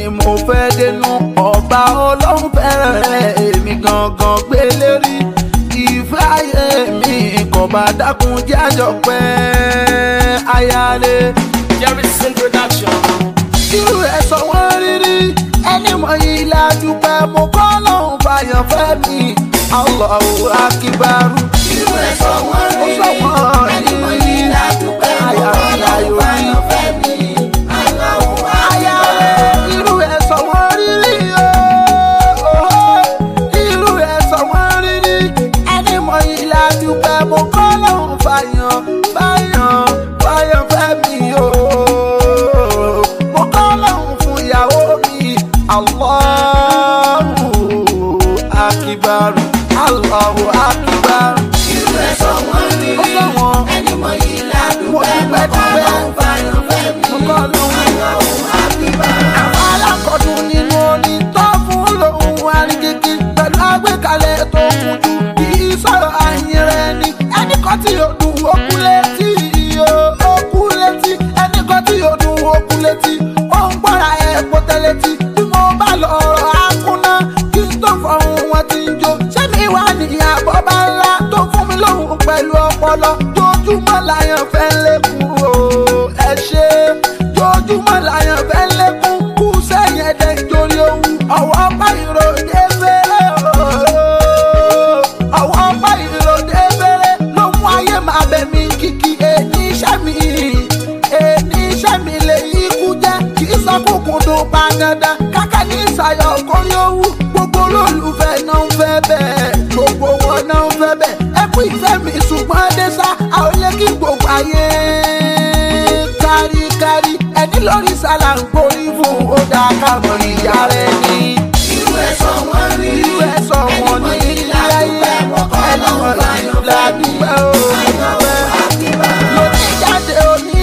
mo fẹ́ dénú ọba ọlọ́run fẹ́ràn rẹ̀ èmi gangan gbé lérí ìfẹ́ ayé mi kò bá dákun jájọ pẹ́ ayáre. Jerry's introduction. irú ẹ̀ sọ wọ́n rírí ẹni mọ̀ yìí lájú pé mo kọ́ lọ́hùn fàyàn fẹ́ mi Allahu akíbarú. irú ẹ̀ sọ wọ́n rírí ẹni mọ̀ yìí lájú pé mo kọ́ lọ́hùn fàyàn fẹ́ mi Allahu akíbarú. irú ẹ̀ sọ wọ́n rírí ooo irú ẹ̀ sọ wọ́n rírí ẹni mọ̀ yìí lájú pé mo kọ́ lọ́hùn fàyàn fàyàn fàyàn fẹ́ mi ooo mo kọ́ lọ́hùn fún ìyàwó mi Allahu akibaru Allahu akibaru. irú ẹ̀ sọ wọ́n rí ó sọ wọn ẹni mọ̀ yìí mo ládùúgbò dúpẹ́ dúpẹ́ fàyàn fẹ́ mi mo kọ́ lọ́hùn. ọlọ́run àbíbá. àwọn alákọ̀ọ́dún nínú orin tó fún lòun àríkìkì pẹ̀lú àgbékalẹ̀ tó kún jù kì í sọ̀rọ̀ àyìn rẹ̀ ni ẹnì kan tí yóò dùn okú létí okú létí ẹnì kan tí yóò dùn okú létí ó ń gbọ́ra ẹ̀pọ̀ tẹ́lẹ̀tì bí mo bá lọ ọ̀rọ̀ akúná kí n tó fọ̀hún wọn ti ń jó ṣé mi wà ní àbọ̀ bá ńlá tó fún mi lóhùn pẹ̀lú ọpọlọ tójúmọ́ láyàn fẹ́ lékun o ẹ ṣe tójúmọ́ láyàn fẹ́ lékun kú sẹ́yìn ẹ̀dẹ̀ nítorí ohun ọ̀wọ́ pa ìròdé fẹ́rẹ́ o ọ̀wọ́ pa ìròdé fẹ́rẹ́ ló mú ayé máa bẹ̀ mí kìkì èyí iṣẹ́ mi èyí iṣẹ́ mi lè yí kú jẹ́ kì í sọ kúkú dùn pa dandan káká ní ìsàyọ̀ kórí owó gbogbo olólùfẹ́ náà ń fẹ́ bẹ́ẹ̀ gbogbo wọn náà ń fẹ́ bẹ́ẹ̀ ẹ kú ìfẹ́ mi ṣùgbọ́n dẹ́sà àwọn ilé kí gbogbo ayé káríkárí ẹni lórí sálà ń gborí fún ó dáa káàmọ̀ ìyá rẹ ní. irú ẹ̀ sọ wọ́n rí irú ẹ̀ sọ wọn ní ilé ayé ẹni wọn ládùúgbẹ́ o lóní jáde òní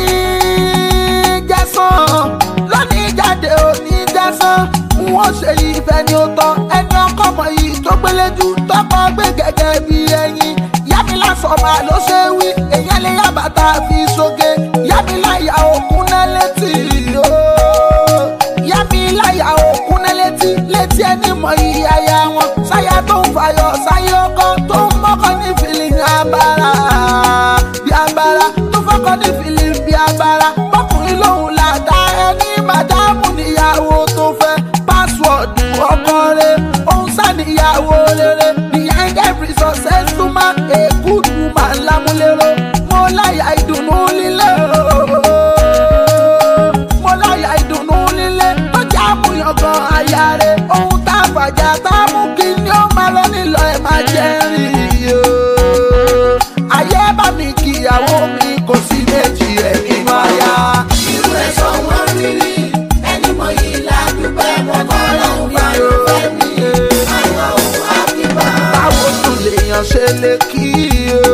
jẹ́sán lóní jáde òní jẹ́sán wọ́n ṣe ìfẹ́ ni ó tọ́ ẹni ọkọ mọ̀ yìí tó gbéléjú tọkọ gbé gẹ́gẹ́ bí ẹyin yámilá sọ̀mà ló ṣe wí èyàn lè yá bàtà fi sóge yámilá ìyá òkun náà létí ooo yámilá ìyá òkun náà létí létí ẹni mọ̀ yìí aya wọn sáyà tó ń fàyọ̀ sáyà ọkọ tó ń mọ́kọ́ ní fìlìn abara bí abara tó fọ́kọ́ ní fìlìn bí abara bọ́kùnrin lòun làdá ẹni màdámù níyàwó tó fẹ́ pásíwọ̀dù ọkọ rẹ̀ òun sàníyàwó rere behind every successful man a good woman lámúlérò mo láyà ìdùnnú líle ooo mo láyà ìdùnnú líle tó jẹ́ àmúyangàn àyà rẹ̀ ohun tá a fàjà tá a mú kí ni ó máa lọ nílò ẹ̀ máa jẹ́ rìn ooo ayé bá mi kíyàwó mi kò sí méjì ẹ̀ nínú àyà. irú ẹ̀ sọ wọ́n rí ẹni mọ̀ yìí ládùúgbò ọlọ́run fàyàn fẹ́ mi ọlọ́run àbíbá. báwo tún lèèyàn ṣe lè kí o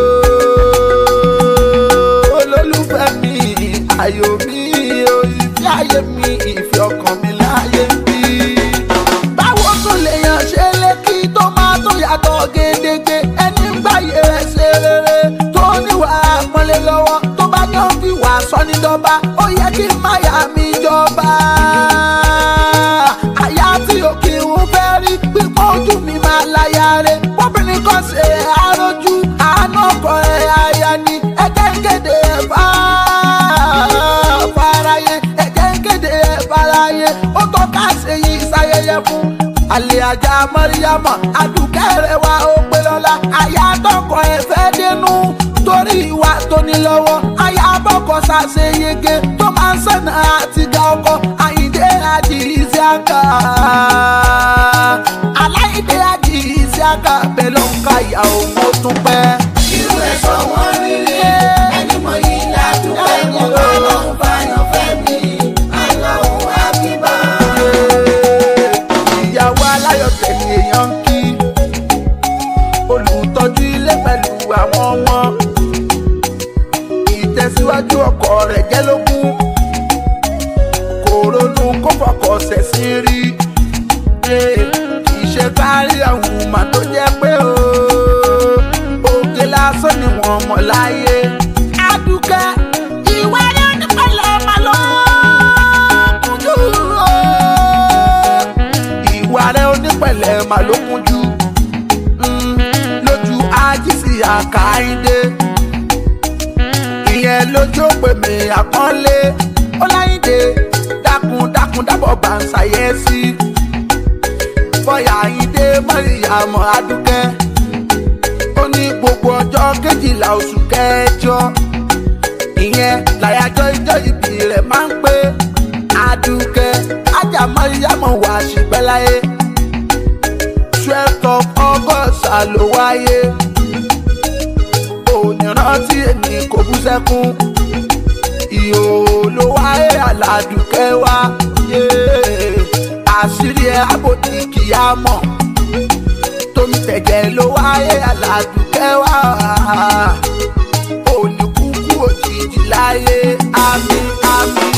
olólùfẹ́ mi ayọ̀ mi o ìfẹ́ ayé mi ìfẹ́ ọkàn mi láyé bí. báwo tún lèèyàn ṣe lè kí tó máa tó yàtọ̀ gédégbé ẹni ń gbàyè rẹ̀ ṣe rere tó níwà pọ́nlé lọ́wọ́ tó bá yàn fi wà sọ ní dọ́ba ó yẹ kí máyà mi jọba àyà tí òkè ń fẹ́ rí pípọ́ ojú mi máa láyà rẹ̀ bóbìnrin kan ṣe àròjù àánú ọkọ ẹ̀ àyà ni ẹ̀jẹ̀ ń kéde ẹ̀ fà fàráyé ẹ̀jẹ̀ ń kéde ẹ̀ fàráyé ó tó ká ṣe yìí ṣayẹyẹ fún. àlè ajá mọ́ríyámọ̀ àdùkẹ́ rẹ̀ wá ó pé lọ́la àyà tọkọ ẹ̀ fẹ́ dénú torí ìwà tó ní lọ́wọ́ àyà bọ́kọ̀ ṣàṣeyege tó máa ń sànà àti ga ọkọ̀ àyíndé àdìsí àkà aláìdé àdìsí àkà bẹ́ẹ̀ ló ń ka ìyá òun ó tún pẹ́. irú ẹ̀ sọ wọ́n rí ẹni mọ̀ yìí ládùúgbò ọlọ́run fàyàn fẹ́ mi ọlọ́run àbíbá. ìyàwó aláyọ̀ tẹ̀lé èèyàn ń kí olùtọ́jú ilé pẹ̀lú àwọn ọmọ ìtẹ̀síwájú ọkọ rẹ̀ jẹ́ lógún kò ronú kó fọkọ̀ ṣẹ̀ sí rí kì í ṣe kárí àwọn ọmọ tó jẹ́ pé o òkè lásán ni wọ́n mọ̀ láyé. adùkẹ́ ìwà rẹ̀ nípìnlẹ̀ ọmọ ló kújú o. mà ló kúnjú Mm, lójú ajísí àkàìdé ìyẹn lójú pè mí àpọ́nlé ọláyídé dákun dákun dábọ̀ bá ń ṣàyẹ́sí bọ́yà àyíndé mọ́ríyàmọ́ adúkẹ́ ó ní gbogbo ọjọ́ kejìlá oṣù kẹjọ ìyẹn làyájọ́ ijọ́ ìbí rẹ̀ máa ń pé adúkẹ́ ajá mọ́ríyàmọ́ wà ṣùgbẹ́ láyé twelve of august ló wáyé ònírántí èmi kò bú sẹ́kún ìhòòhò ló wáyé aládùúkẹ́ wá yé àṣírí ẹ̀ àbòdì kìá mọ̀ tómi tẹ̀jẹ̀ ló wáyé aládùúkẹ́ wá òní kúkú òjijì láyé àmì àmì.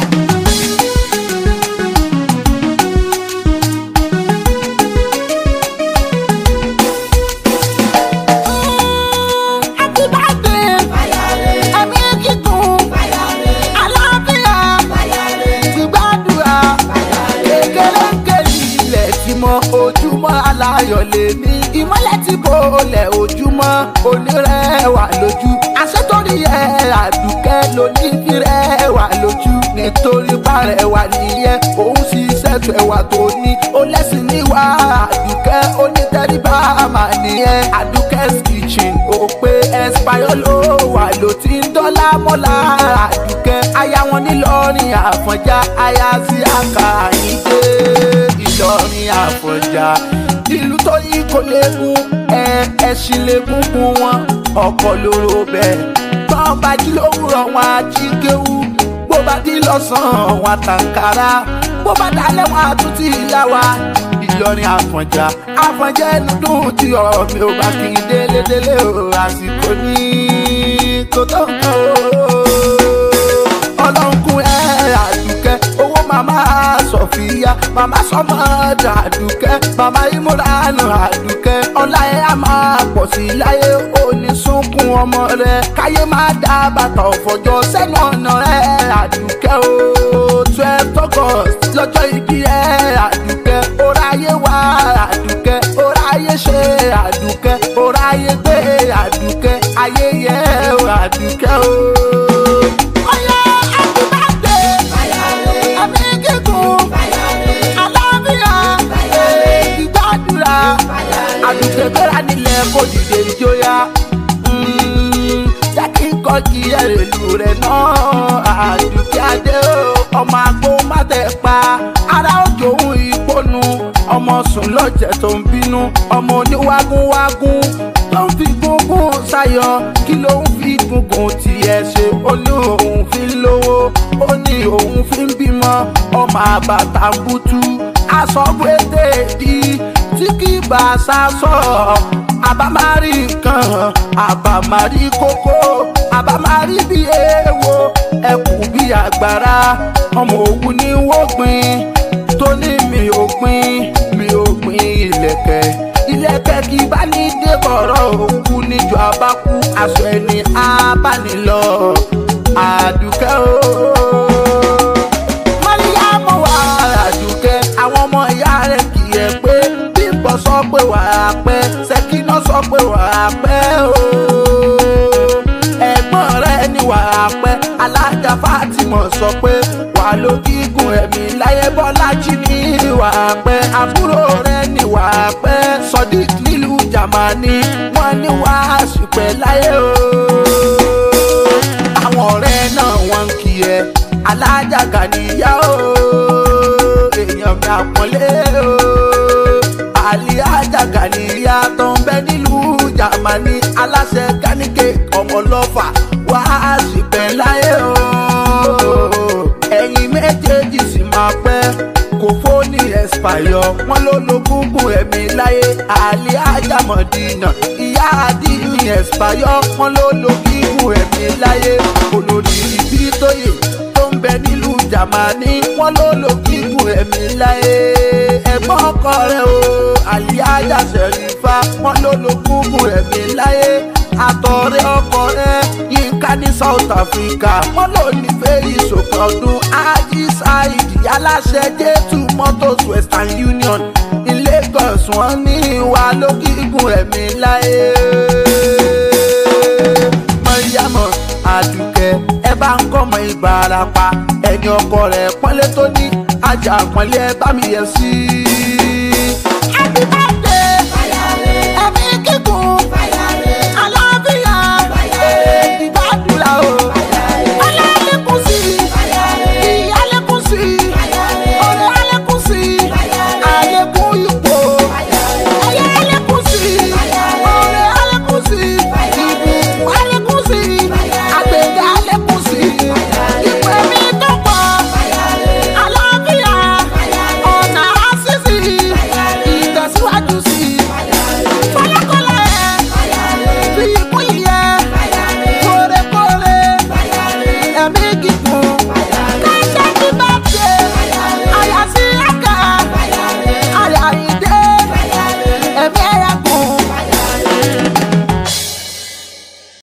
Happy birthday, ẹ̀mí kíkún, àlàáfíà, gbígbàdúrà, kékeré ń kéjì ilẹ̀ tí mọ ojúmọ́ aláyọ̀ lè ní ìmọ́lẹ̀ tí bò lẹ̀ ojúmọ́ onírẹ̀wà lójú àṣetorí ẹ̀ àdùkẹ́ lóní fírẹ̀wà lójú nítorí parẹ́wà nìyẹn òun sì ṣètò ẹ̀wà tó ní ó lẹ́sìn níwá àdùkẹ́ onítẹ̀ríbá mà nìyẹn àdùkẹ́'s kitchen ó pé ẹ̀spáyọ́ ló wà ló ti ń dọ́là mọ́lá àdùkẹ́ aya wọn nílọrin àfọ̀njá aya sí àkàyídé ìlọrin àfọ̀njá ìlú tó yí kò léegun ẹ ẹṣin léegun fún wọn ọkọ lóró bẹ́ẹ̀ tán bá jí lówùrọ̀ wọn á jí kéwú bó bá dín lọ́sàn-án wọn àtàǹkárá bó bá dalẹ̀ wọn àtúntì ìyá wa ìlọrin àfọ̀njá àfọ̀njá ẹnu dùn tí ọ̀rọ̀ mi ò bá kí n délé délé o àsìkò ní kò tó nǹkan o ọlọ́run kún ẹ àdùkẹ́ owó màmá sọ̀fìyà màmá sọmọdà àdùkẹ́ màmá ìmúranù àdùkẹ́ ọlá ẹ á máa pọ̀ sí i láyé òní sunkún ọmọ rẹ káyé máa dá bàtà ọ̀fọ̀jọ́ sẹ́nu ọ̀nà ẹ àdùkẹ́ o twelve august lọ́jọ́ ìbí ẹ àdùkẹ́ oráyé wá àdùkẹ́ oráyé ṣe àdùkẹ́ oráyé gbé àdùkẹ́ ayé yẹ àdùkẹ́ o. Ọya happy birthday, ẹ̀mí gígùn, àlàáfíà, ìgbàdúrà, àdùkẹ́ bẹ́rẹ̀ nílẹ̀ kò dìde ìjọya. Jẹ́ kí n kọ́ kí ẹ̀rẹ̀lú rẹ̀ náà, àdùkẹ́ adé o, ọmọ àgbo má tẹ̀ pa, ara òjò òun ìponu, ọmọ sùn lọ́jẹ̀ tó ń bínú, ọmọ oníwágúnwágún tó ń fi gúngún sáyọ kí ló ń fi gúngún tiẹ̀ ṣe ó ní òun fi ń lówó ó ní òun fi ń bímọ ọmọ àbàtà ń bútú aṣọ́gbédè di tí kì í bá a sá sọ àbámárí nǹkan àbámárí kókó àbámárí bí èèwọ̀ ẹkù bí àgbàrá ọmọ òwú ní wọ́gbìn tó ní mi ò gbìn mi ò gbìn ilẹ̀kẹ̀ ilẹ̀kẹ̀ kì í bá ní dé bọ̀rọ̀ òkú níjọ abákú aṣọ ẹni abánilọ àdùkẹ́ o. mọ́ríyámù wà àdùkẹ́ àwọn ọmọ ìyá rẹ̀ kì í ẹ̀ pé bímbọ̀ sọ pé wà á pẹ́ ṣèkínà sọ pé wà á pẹ́ o. ẹ̀gbọ́n rẹ̀ ni wà á pẹ́ alájà Fátímọ̀ sọ pé wà ló gígùn ẹ̀mí láyé Bọ́lájí ní wà á pẹ́ àbúrò rẹ̀ ni wà á pẹ́ Sodiq nílùú Jámánì wọ́n ní wà á ṣùpẹ́ láyé o. àwọn ọ̀rẹ́ náà wọ́n ń kí ẹ alájà Gàníyà o èèyàn mi àpọ́nlé o àlíájà Gàníyà tó ń bẹ nílùú Jámánì aláṣẹ káníkè ọmọlọ́fà wà á ṣùpẹ́ láyé o ẹ̀yin méjèèjì sì máa pẹ́ kò fóònì ẹ̀spáyọ̀ wọ́n ló lo gúngùn ẹ̀mí láyé àlẹ́ ajámọ̀dínà ìyá àdínní ẹ̀spáyọ̀ wọ́n ló lo gígùn ẹ̀mí láyé olórí ibi tóyè tó ń bẹ nílùú Jámánì wọ́n ló lo gígùn ẹ̀mí láyé ẹ̀gbọ́n ọkọ rẹ̀ o àlẹ́ ajáṣẹ̀rífà wọ́n ló lo gúngùn ẹ̀mí láyé àtọ̀rẹ́ ọkọ rẹ̀ yínká ní south africa wọ́n lò nífẹ̀ẹ́ ìṣòkan ọdún ají saidi aláṣẹ jẹ́tù motors western union ní lagos wọ́n ní ìwà lókìkún ẹ̀mí láyé mọ̀yámọ̀ àdùkẹ́ ẹ bá ń kọ́mọ ìbarapá ẹ̀yìn ọkọ rẹ̀ pọ́nlé tó ní ajá pọ́nlé ẹ bá mi yẹ sí i.